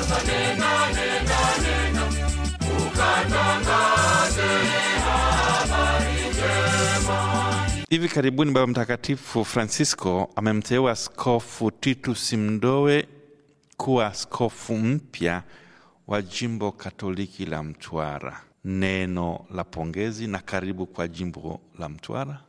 Hivi karibuni Baba Mtakatifu Francisco amemteua Askofu Titus Mdowe kuwa askofu mpya wa jimbo Katoliki la Mtwara. Neno la pongezi na karibu kwa jimbo la Mtwara.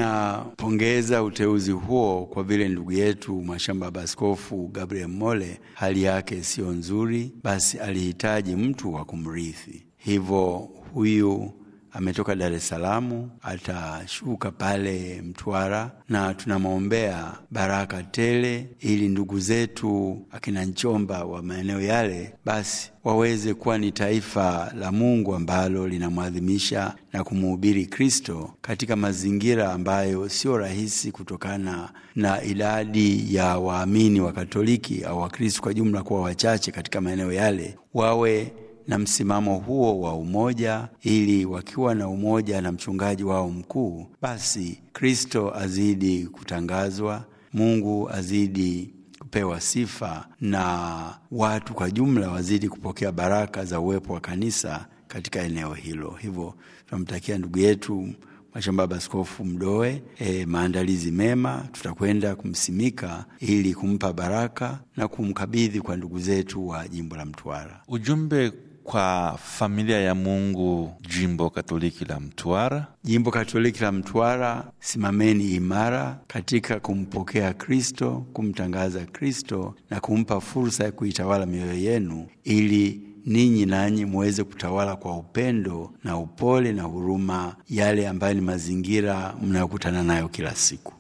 Tunapongeza uteuzi huo kwa vile ndugu yetu Mwashamba Baba Askofu Gabriel Mole hali yake siyo nzuri, basi alihitaji mtu wa kumrithi. Hivyo huyu ametoka Dar es Salaam, atashuka pale Mtwara na tunamwombea baraka tele, ili ndugu zetu akina Nchomba wa maeneo yale basi waweze kuwa ni taifa la Mungu ambalo linamwadhimisha na kumuhubiri Kristo katika mazingira ambayo sio rahisi kutokana na idadi ya waamini wa Katoliki au Wakristo kwa jumla kuwa wachache katika maeneo yale, wawe na msimamo huo wa umoja, ili wakiwa na umoja na mchungaji wao mkuu, basi Kristo azidi kutangazwa, Mungu azidi kupewa sifa na watu kwa jumla wazidi kupokea baraka za uwepo wa kanisa katika eneo hilo. Hivyo tunamtakia ndugu yetu Mwashamba Baba Askofu Mdowe e, maandalizi mema. Tutakwenda kumsimika ili kumpa baraka na kumkabidhi kwa ndugu zetu wa jimbo la Mtwara. Ujumbe kwa familia ya Mungu jimbo Katoliki la Mtwara. Jimbo Katoliki la Mtwara, simameni imara katika kumpokea Kristo, kumtangaza Kristo na kumpa fursa ya kuitawala mioyo yenu, ili ninyi nanyi muweze kutawala kwa upendo na upole na huruma yale ambayo ni mazingira mnayokutana nayo kila siku.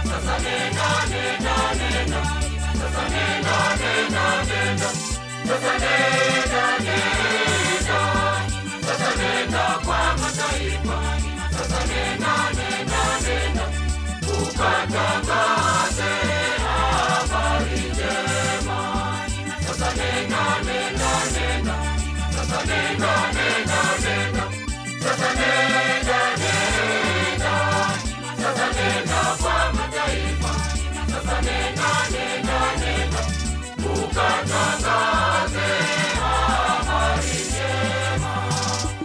Sasa